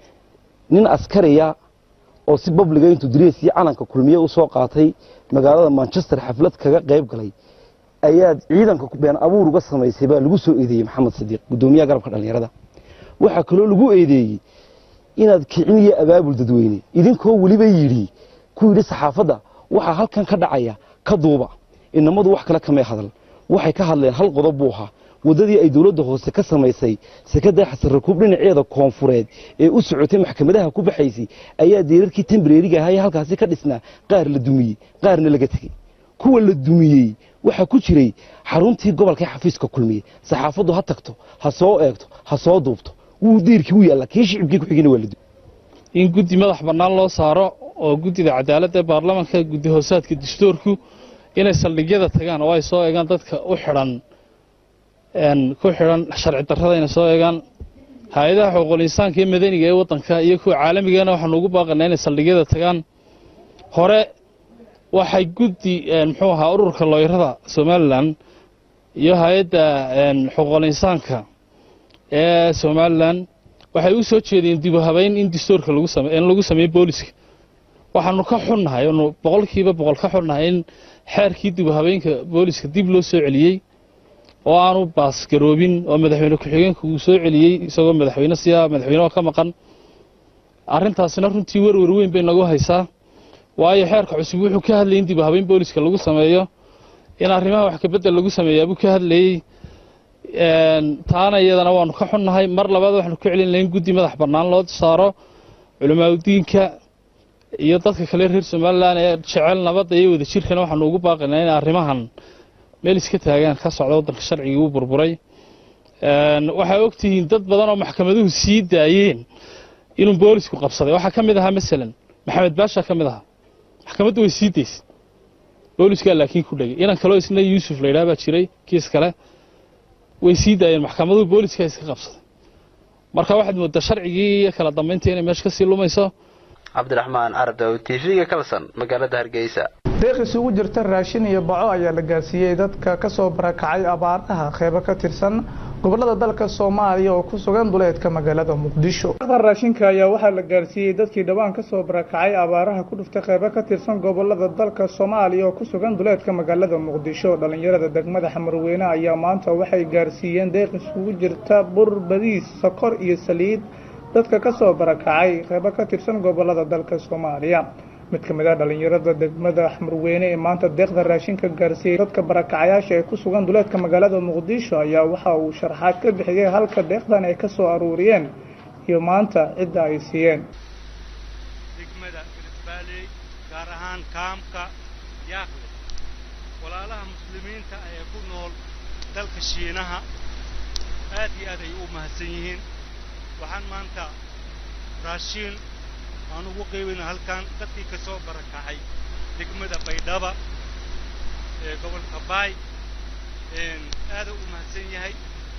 nin askariya oo si babliga intuu dariis iyo calanka kulmiye u soo qaatay magaalada manchester xaflad kaga qayb galay ayaad ciidanka been abuur uga samaysay baa lagu soo eedeeyey maxamed sadiiq guddoomiyaha garabka dhallinyarada waxaa kaloo lagu eedeeyey inaad kicin iyo abaabul dadweyne idinkoo weliba yidhi ku yidhi saxaafadda waxaa halkan ka dhacaya ka duuba inamadu wax kale kamay hadal waxay ka hadleen hal qodob buu ahaa waddadii ay dowladda hoose ka samaysay sekada xasan rakuub dhinaceeda koonfureed ee u socotay maxkamadaha ku baxaysay ayaa deerarkii tembreriga ahaa ee halkaasi ka dhisnaa qaar la dumiyey qaarna laga tegey kuwa la dumiyey waxaa ku jiray xaruntii gobolka xafiiska kulmiye saxaafaddu ha tagto ha soo eegto ha soo duubto wuu diirkii u yaallaa kii shicibkii ku-xigina waa la in guddi madax bannaan loo saaro oo guddida cadaaladda ee baarlamaanka guddi hoosaadka dastuurku inay saldhigyada tagaan oo ay soo eegaan dadka u xidhan ku xidhan sharci darrada inay soo eegaan hay-adaha xuquuqul insaanka iyo madaniga ee waddanka iyo kuwa caalamigana waxaanu ugu baaqanaa inay saldhigyada tagaan hore waxay guddi muxuu ahaa ururka looyarada somalilan iyo hay-adda xuquuqul insaanka ee somalilan waxay u soo jeedeen dib u habeyn in distoorka lagu same in lagu sameeyo booliska waxaanu ka xunnahay oonu boqolkiiba boqol ka xunnahay in xeerkii dib u habeenka booliska dib loo soo celiyey oo aanu baasgaroobin oo madaxweyne ku-xigeenka uu soo celiyey isagoo madaxweyne siya madaxweyne oo ka maqan arrintaasina runtii werwer weyn bay nagu haysaa waayo xeerka cusub wuxuu ka hadlayay in dib u habeyn booliska lagu sameeyo in arrimaha wax kabedel lagu sameeyaabuu ka hadlayey taana iyadana waanu ka xunnahay mar labaad waxaanu ka celin lahayn guddi madax bannaan loo saaro culimaadudiinka iyo dadka kale reer somalilan ee jecel nabadda iyo wadajirkana waxaanu ugu baaqaynaa in arrimahan meel iska taagaan ka socda waddanka sharcigii uu burburay waxaa ogtihiin dad badan oo maxkamaduhu sii daayeen inuu boolisku qabsaday waxaa ka mid ahaa masalan maxamed baasha ka mid ahaa maxkamaddu way sii daysay booliskaa laakiin ku dhegay inan kaloo isna yuusuf la yidhaha baa jiray kiis kale way sii daayeen maxkamaduhu booliska iska qabsaday marka waxaad moodaa sharcigii iyo kala dambayntii inay meesha kasii lumayso cabdiraxmaan ardaw t v-ga kalson magaalada hargeysa deeq isugu jirta raashin iyo baco ayaa la gaarsiiyey dadka kasoo barakacay abaaraha qeybo ka tirsan gobolada dalka soomaaliya oo ku sugan duleedka magaalada muqdisho raashinka ayaa waxaa la gaarsiiyey dadkii dhawaan kasoo barakacay abaaraha ku dhuftay qeybo ka tirsan gobolada dalka soomaaliya oo ku sugan duleedka magaalada muqdisho dhalinyarada degmada xamarweyne ayaa maanta waxay gaarsiiyeen deeq isugu jirta bur badiis sokor iyo saliid dadka kasoo barakacay qeybo ka tirsan gobolada dalka soomaaliya mid ka mid ah dhalinyarada degmada xamarweyne ee maanta deeqda raashinka gaarsiiyey dadka barakacayaasha ee ku sugan duleedka magaalada muqdisho ayaa waxa uu sharaxaad ka bixiyey halka deeqdan ay kasoo aruuriyeen iyo maanta cidda ay siiyeen degmada galbeeley gaar ahaan kaamka yaaqle walaalaha muslimiinta ee ku nool dalka shiinaha aad iyo aad ay u mahadsan yihiin waxaan maanta raashiin aan ugu qeybina halkan dadkii ka soo barakacay degmada baydhaba ee gobolka baay aada u mahadsan yahay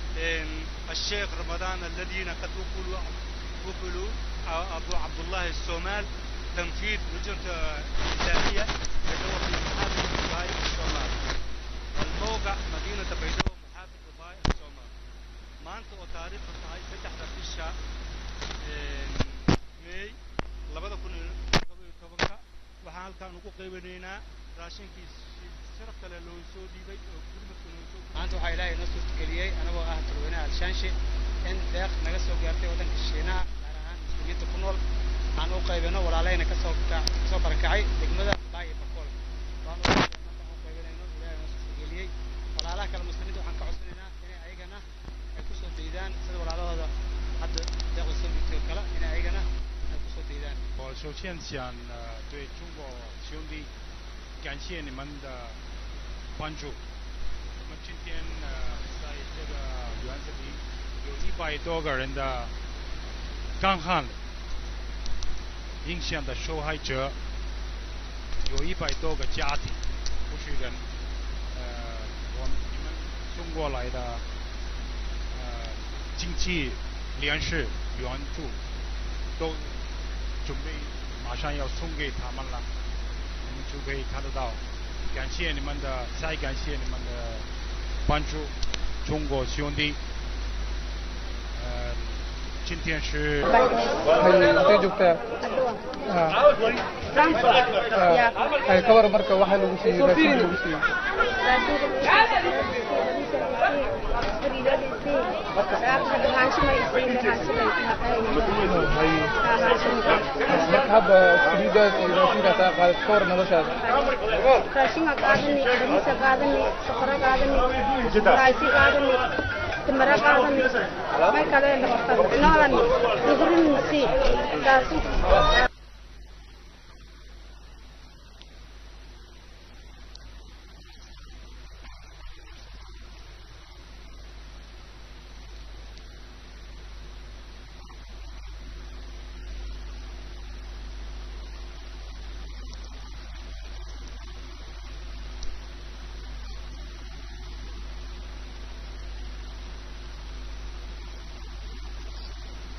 الشيخ رمضان الذين قد وكلوا وكلوا أبو عبد الله الصومال تنفيذ لجنة إدارية بدور في محافظة دبي الصومال الموقع مدينة بيدور محافظة دبي الصومال ما أنت وتاريخ هاي فتح رفيشة ماي labada kun iyo todoba iyo tobanka waxaan halkaan ugu qaybanaynaa raashinkii sharaf kale loo soo dhiibay oo gurmadka loo soo maanta waxaa ilaahay noo suurtageliyey anagoo ah talweynaha alshaanshe in deeq naga soo gaartay waddanka shiinaha gaar ahaan muslimiinta ku nool aan u qaybino walaalahayna kasoo kasoo barakacay degmada baay iyo bakool waan u markaan u qaybanayno ilaahay noo suurtageliyey walaalaha kale muslimiinta waxaan ka codsanaynaa inay ayagana ay kusoo daydaan sida walaalahooda hadda deeqda soo dhiibtay oo kale inay ayagana 我首先想呃对中国兄弟感谢你们的关注。我们今天呃在这个园子里有一百多个人的干旱影响的受害者，有一百多个家庭不是人，呃，我们你们送过来的呃经济粮食援助都。准备马上要送给他们了，我们就可以看得到。感谢你们的，再感谢你们的关注，中国兄弟。呃，今天是。 kabar marka waxa lagu siiyey raashin lagu siiyey marka hadda saliidaas iyo raashinkaas aa qaadat ka hor noloshaada raashinka qaadani bariisa qaadani sokoro qaadani raasi qaadani timira qaadani may kale noolani ngurinisi daasi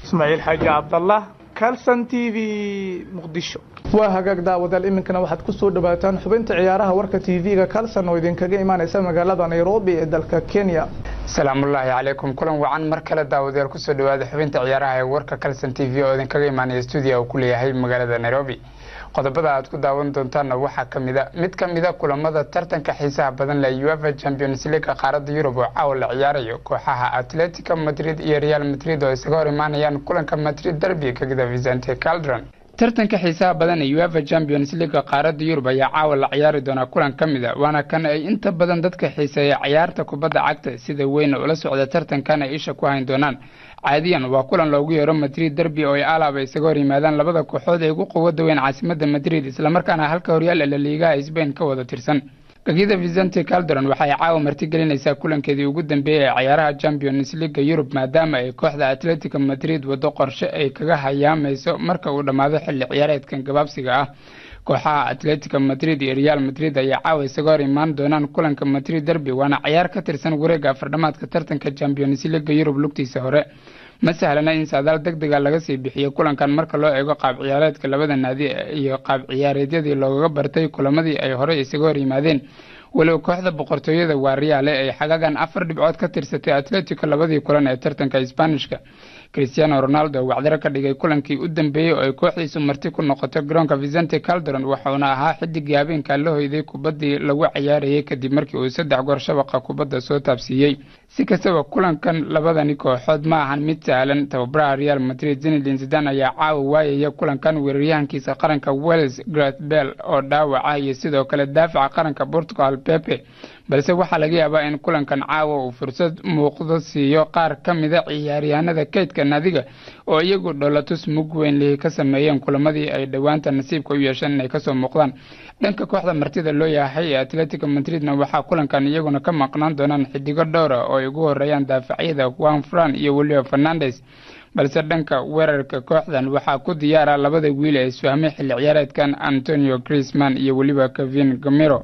ismaaciil xaaji cabdallah calson t v muqdisho waa hagaag daawadaal iminkana waxaad ku soo dhawaataan xubinta ciyaaraha warka t v-ga calson oo idinkaga imaaneysa magaalada nairobi ee dalka kenya salaamullaahi calaykum kulan wacan mar kale daawadayaal kusoo dhawaada xubinta ciyaaraha ee warka calson t v oo idinkaga imaanaya stuudiya uu ku leeyahay magaalada nairobi qodobada aad ku daawan doontaanna waxaa ka mid a mid ka mid a kulamada tartanka xiisaha badan leh uefa champions league qaaradda yurub oo caawa la ciyaarayo kooxaha atletico madrid iyo real madrid oo isaga hor imaanayaan kulanka madrid derby kagida vicente caldron tartanka xiisaha badan ee uefa champions league qaaradda yurub ayaa caawa la ciyaari doonaa kulan ka mid a waana kan ay inta badan dadka xiiseeya ciyaarta kubadda cagta sida weyna ula socda tartankan ay isha ku hayn doonaan caadiyan waa kulan loogu yeero madrid derby oo ay alaaba isaga hor yimaadaan labada kooxood ee ugu quwada weyn caasimada madrid islamarkaana halka horyaal ee laliigaha sbain ka wada tirsan gagida vicente calderon waxay caawa martigelinaysaa kulankeedii ugu dambeeyey ee ciyaaraha champions leaga yurub maadaama ay kooxda atletico madrid wado qorshe ay kaga hayaamayso marka uu dhammaado xilli ciyaareedkan gabaabsiga ah kooxaha atletico madrid iyo real madrid ayaa caawa isaga hor imaan doonaan kulanka madrid derby waana ciyaar ka tirsan wareega afardhamaadka tartanka champions leaga yurub lugtiisa hore ma sahlana in saadaal deg dega laga sii bixiyo kulankan marka loo eego qaab ciyaareedka labada naadi iyo qaab ciyaareedyadii loogaga bartay kulamadii ay horey isaga hor yimaadeen walow kooxda boqortooyada waa reale ay xagagan afar dhibcood ka tirsatay atletico labadii kulan ee tartanka isbaanishka cristiano ronaldo wacdaro ka dhigay kulankii u dambeeyey oo ay kooxdiisu marti ku noqotay garoonka vicente calderon wuxuuna ahaa xidigii habeenka la hoyday kubaddii lagu ciyaarayay kadib markii uu saddex goor shabaqa kubadda soo taabsiiyey si kastaba kulankan labadani kooxood ma ahan mid sahlan tababaraha real madrid zinedin zidan ayaa caawa waayaya kulankan weeraryahankiisa qaranka welles greth bell oo dhaawaca iyo sidoo kale daafaca qaranka portugal pepe balse waxaa laga yaabaa in kulankan caawa uu fursad muuqdo siiyo qaar ka mida ciyaaryahanada kaydka naadiga oo iyagu dholatus mug weyn lihi ka sameeyeen kulamadii ay dhowaanta nasiibka u yeesheen inay kasoo muuqdaan dhanka kooxda martida loo yahay ee atletico madridna waxaa kulankan iyaguna ka maqnaan doonaan xidigo dhowra oo ay ugu horeeyaan daafacyada juan fran iyo weliba fernandes balse dhanka weerarka kooxdan waxaa ku diyaara labada wiil ee isfahmay xilli ciyaareedkan antonio crisman iyo weliba kevin gamiro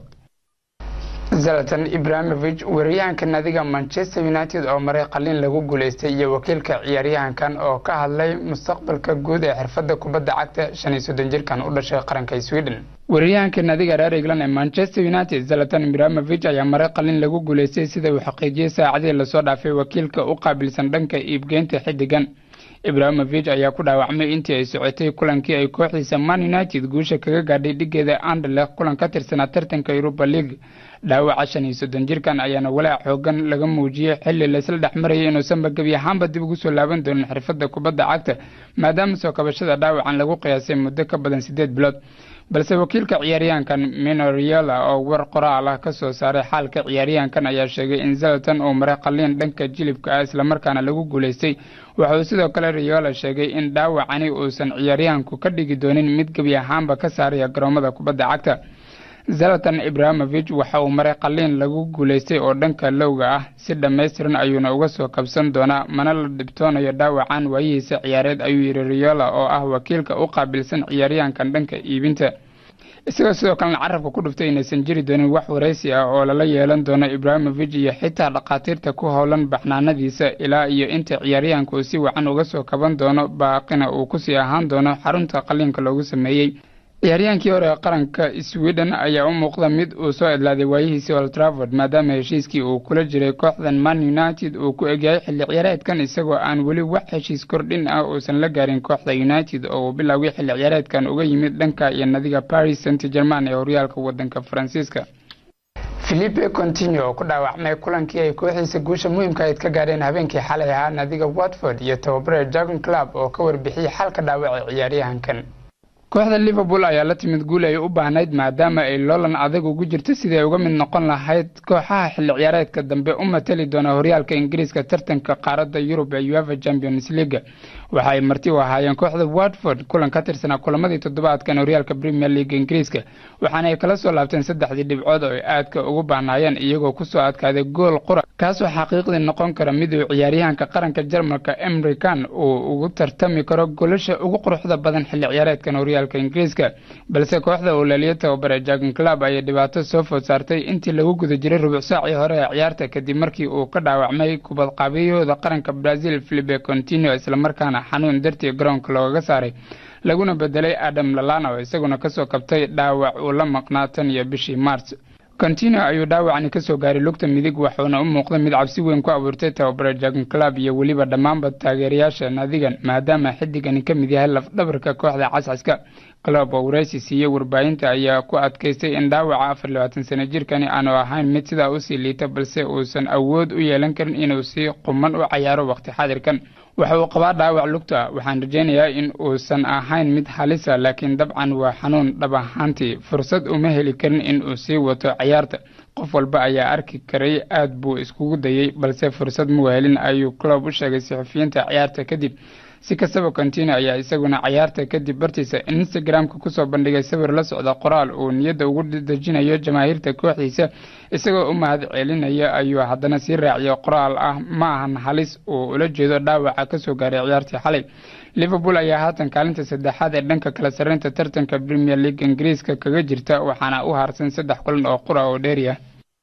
zalatan ibrahimovich weeraryahanka naadiga manchester united oo maray qalin lagu guuleystay iyo wakiilka ciyaaryahankan oo ka hadlay mustaqbalka guud ee xirfadda kubadda cagta shan iyo soddon jirkan u dhashay qaranka sweden weeraryahanka naadiga reer england ee manchester united zalatan ibrahimovich ayaa maray qalin lagu guuleystay sida uu xaqiijiyey saacadii lasoo dhaafay wakiilka u qaabilsan dhanka iibgeynta xiddigan ibrahimovich ayaa ku dhaawacmay intii ay socotay kulankii ay kooxdiisa man united guusha kaga gaadhay dhigeeda anderlecht kulan ka tirsanaa tartanka europa league dhaawaca shan iyo soddon jirkan ayaana walaac xoogan laga muujiyey xilli laysla dhex marayay inuusanba gebi ahaanba dib ugu soo laaban doonin xirfadda kubadda cagta maadaama soo kabashada dhaawacan lagu qiyaasay muddo ka badan siddeed bilood balse wakiilka ciyaaryahankan minoriola oo war qoraal ah ka soo saaray xaalka ciyaaryahankan ayaa sheegay in zalatan uu maray qaliin dhanka jilibka ah islamarkaana lagu guulaystay wuxuu sidoo kale riola sheegay in dhaawacani uusan ciyaaryahanku ka dhigi doonin mid gebi ahaanba ka saaraya garoomada kubadda cagta zalatan ibrahimovich waxa uu maray qaliin lagu guulaystay oo dhanka lowga ah si dhammaystiran ayuuna uga soo kabsan doonaa mana la dhibtoonayo dhaawacan waayihiisa ciyaareed ayuu yidhi riola oo ah wakiilka u qaabilsan ciyaaryahankan dhanka iibinta isagoo sidoo kalena carabka ku dhuftay inaysan jiri doonin wax waraysi ah oo lala yeelan doono ibrahimovich iyo xitaa dhakhaatiirta ku howlan baxnaanadiisa ilaa iyo inta ciyaaryahanka uu si wacan uga soo kaban doono baaqina uu kusii ahaan doono xarunta qaliinka loogu sameeyey ciyaaryahankii hore ee qaranka sweden ayaa u muuqda mid uu soo edlaaday waayihiisii old trafford maadaama heshiiskii uu kula jiray kooxdan man united uu ku egyahay xilli ciyaareedkan isagoo aan weli wax heshiis kordhin ah uusan la gaarin kooxda united oo uu bilowgay xilli ciyaareedkan uga yimid dhanka iyo nadiga paris saint german ee horyaalka wadanka faransiiska philipe contino oo ku dhaawacmay kulankii ay kooxiisa guusha muhiimka ayd ka gaadheen habeenkii xalay ahaa nadiga watford iyo tababare jagon club oo ka warbixiyey xalka dhaawaca ciyaaryahankan kooxda liverpool ayaa la timid guul ay u baahnayd maadaama ay loolan adag ugu jirto sidii ay uga mid noqon lahayd kooxaha xilli ciyaareedka dambe u matali doona horyaalka ingiriiska tartanka qaaradda yurub ee uefa champions league waxa ay marti u ahaayeen kooxda watford kulan ka tirsanaa kulamadii toddobaadkan horyaalka premier league ingiriiska waxaana ay kala soo laabteen saddexdii dhibcood oo ay aadka ugu baahnaayeen iyagoo kusoo adkaaday gool qura kaasoo xaqiiqdii noqon kara mid uu ciyaaryahanka qaranka jarmalka emrikan uu ugu tartami karo golasha ugu quruxda badan xilli ciyaareedkan horyaalka horyaalka ingiriiska balse kooxda uu laliyo tababare jagan club ayay dhibaato soo food saartay intii lagu guda jiray rubuc saacii hore ee ciyaarta kadib markii uu ka dhaawacmay kubad qaabiyahooda qaranka brazil filipe contino islamarkaana xanuun dartii garoonka loogaga saaray laguna bedelay adam lalana oo isaguna kasoo kabtay dhaawac uu la maqnaa tan iyo bishii maars contino ayuu dhaawacani kasoo gaaray lugta midig waxuuna u muuqday mid cabsi weyn ku abuurtay tababare jagan club iyo weliba dhammaanba taageerayaasha naadigan maadaama xidigani ka mid yahay lafdhabarka kooxda cascaska club oo waraysi siiyey warbaahinta ayaa ku adkaystay in dhaawaca afar labaatan sano jirkani aanu ahayn mid sidaa usii liita balse uusan awood u yeelan karin inuu si quman u cayaaro waqti xadirkan waxa uu qabaa dhaawac lugta waxaan rajaynayaa in uusan ahayn mid halisa laakiin dabcan waa xanuun dhab ahaantii fursad uma heli karin in uu sii wato ciyaarta qof walba ayaa arki karay aad buu iskugu dayey balse fursad muu helin ayuu club u sheegay saxufiyiinta ciyaarta kadib si kastaba contino ayaa isaguna cayaarta kadib bartiisa instagram-ka kusoo bandhigay sawir la socda qoraal uu niyadda ugu dejinayo jamaahiirta kooxdiisa isagoo u mahad celinaya ayuu haddana sii raaciyo qoraal ah ma ahan halis uu ula jeedo dhaawaca kasoo gaaray ciyaartii xalay liverpool ayaa haatan kaalinta saddexaad ee dhanka kala sarreynta tartanka premier league ingiriiska kaga jirta waxaana u harsan saddex kulan oo qura oo dheeriya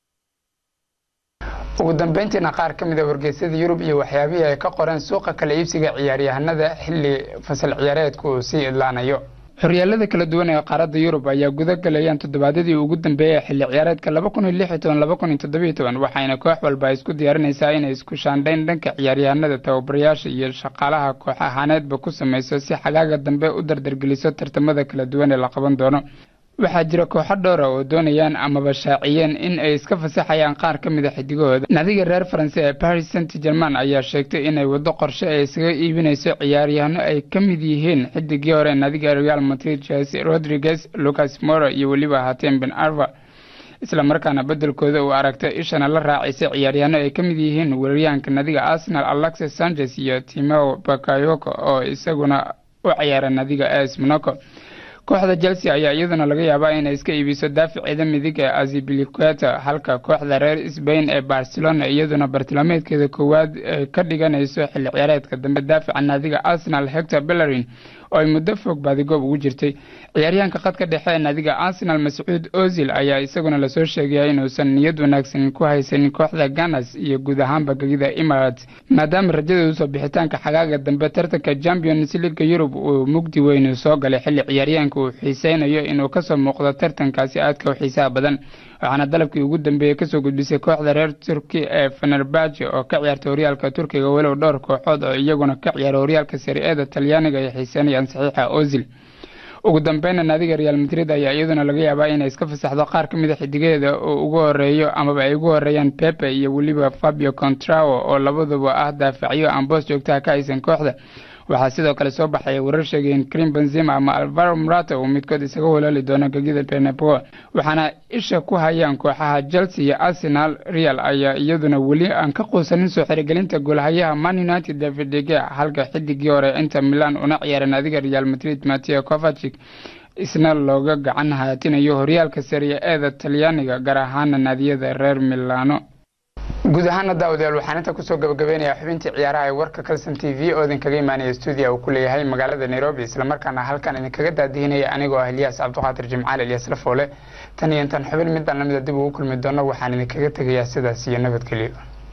ugu dambeyntiina qaar ka mid a wargeysyada yurub iyo waxyaabihii ay ka qoreen suuqa kala iibsiga ciyaaryahanada xilli fasal ciyaareedku uu sii idlaanayo horyaalada kala duwan ee qaaradda yurub ayaa guda galayaan toddobaadyadii ugu dambeeyay xilli ciyaareedka laba kun iyo lix iyo toban laba kun iyo toddobiyo toban waxayna koox walba isku diyaarinaysaa inay isku shaandhayn dhanka ciyaaryahanada tababarayaasha iyo shaqaalaha koox ahaaneedba ku samayso si xagaaga dambe u dardargeliso tartamada kala duwan ee la qaban doono waxaa jira kooxo dhowra oo doonayaan amaba shaaciyeen in ay iska fasaxayaan qaar ka mid a xidigahooda nadiga reer faranse ee paris saint german ayaa sheegtay inay waddo qorshe ay isaga iibinayso ciyaaryahano ay ka mid yihiin xidigii hore nadiga real madrid jose rodriguez lucas moro iyo weliba hatem ben arva isla markaana bedelkooda uu aragtay ishana la raacisay ciyaaryahano ay ka mid yihiin weeraryahanka nadiga arsenal alexis sanchez iyo timeo bakayoko oo isaguna u ciyaara nadiga as monaco kooxda chelsea ayaa iyaduna laga yaabaa inay iska iibiso daaficeeda midig ee azibiliqueta halka kooxda reer sbain ee barcelona iyaduna bartilmaameedkeeda koowaad ka dhiganayso xilli ciyaareedka dambe daafica naadiga arsenal hector bellerin oo ay muddo fog baadigoob ugu jirtay ciyaaryahanka khadka dhexe ee naadiga arsenal mascuud ozil ayaa isaguna lasoo sheegaya inuusan niyad wanaagsan ku haysanin kooxda ganas iyo guud ahaanba gegida emirates maadaama rajadoodu soo bixitaanka xagaaga dambe tartanka champions leaga yurub uu mugdi weynu soo galay xilli ciyaaryahanka uu xiiseynayo inuu kasoo muuqdo tartankaasi aadka u xiisaha badan waxaana dalabkii ugu dambeeyey kasoo gudbisay kooxda reer turki ee fenerbahce oo ka ciyaarta horyaalka turkiga walow dhowr kooxood oo iyaguna ka ciyaara horyaalka sari-eeda talyaaniga ay xiiseynayaan saxiixa ozil ugu dambeyna naadiga real madrid ayaa iyaduna laga yaabaa inay iska fasaxdo qaar ka mid a xidigaheeda oo ugu horeeyo amaba ay ugu horeeyaan pepe iyo weliba fabio contrao oo labaduba ah daafacyo aan boos joogtaha ka haysan kooxda waxaa sidoo kale soo baxaya warar sheegayeen krim benzima ama alvaro murata uu midkood isaga walaali doono gegida benepo waxaana isha ku hayaan kooxaha chelsea iyo arsenal real ayaa iyaduna weli aan ka quusanin soo xirigelinta goolhayaha man united david dege halka xidigii hore inter milan una ciyaara naadiga real madrid mateo kovacic isna looga gacan haatinayo horyaalka sariya eeda talyaaniga gaar ahaana naadiyada reer milano guud ahaana daawadayaal waxaan inta kusoo gabagabeynayaa xubintii ciyaaraha ee warka calson t v oo idinkaga imaanaya stuudiya uu ku leeyahay magaalada nairobi islamarkaana halkan idinkaga daadihinaya anigoo ah ilyaas cabdiqaadir jimcaal ilyas lafoole tan iyo intaan xubin midaan lamida dib ugu kulmi doono waxaan idinkaga tegayaa sidaas iyo nabadgelyo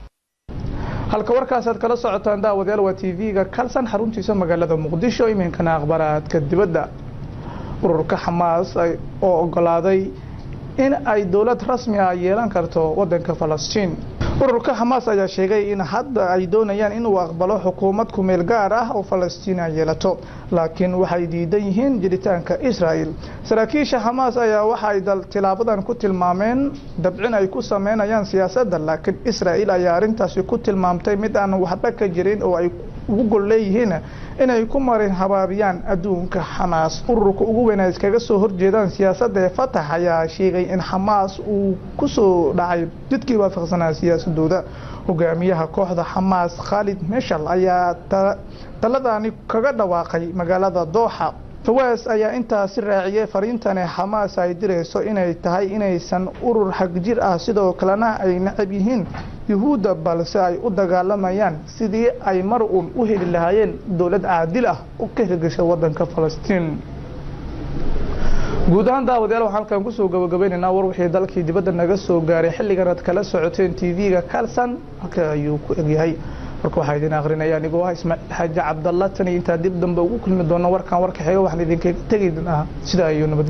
halka warkaasaad kala socotaan daawadayaal waa t v-ga kalsan xaruntiisa magaalada muqdisho iminkana akhbaraadka dibadda ururka xamaas oo ogolaaday in ay dowlad rasmi ah yeelan karto wadanka falastiin ururka xamaas ayaa sheegay in hadda ay doonayaan inuu aqbalo xukuumad kumeel gaar ah oo falastiin ay yeelato laakiin waxay diidan yihiin jiritaanka israel saraakiisha xamaas ayaa waxa ay tilaabadan ku tilmaameen dabcin ay ku sameynayaan siyaasadda laakiin israel ayaa arrintaasi ku tilmaamtay mid aan waxba ka jirin oo ay ugu gol leeyihiin inay ku marin habaabiyaan adduunka xamaas ururka ugu weyn ay iskaga soo horjeedaan siyaasadda ee fatax ayaa sheegay in xamaas uu kusoo dhacay jidkii waafaqsanaa siyaasadooda hogaamiyaha kooxda xamaas khaalid meshal ayaa taladani kaga dhawaaqay magaalada dooxa fawaas ayaa intaasi raaciyay fariintani xamaas ay dirayso inay tahay inaysan urur xagjir ah sidoo kalena ay necab yihiin yuhuudda balse ay u dagaalamayaan sidii ay mar uun u heli lahaayeen dowlad caadil ah u ka hirgasha wadanka falastiin guud ahaan daawadayaal waxaan halkan kusoo gabagabaynaynaa war wixii dalkii dibadda naga soo gaaray xilligan aad kala socoteen tv-ga kalsan halka ayuu ku egyahay warka waxaa idin akrinaya anigoo ah ismaaciil xaaji cabdalla tan iyo intaa dib dambe ugu kulmi doono warkan warka xiga waxaan idinkaga tegi sidaa iyo nabad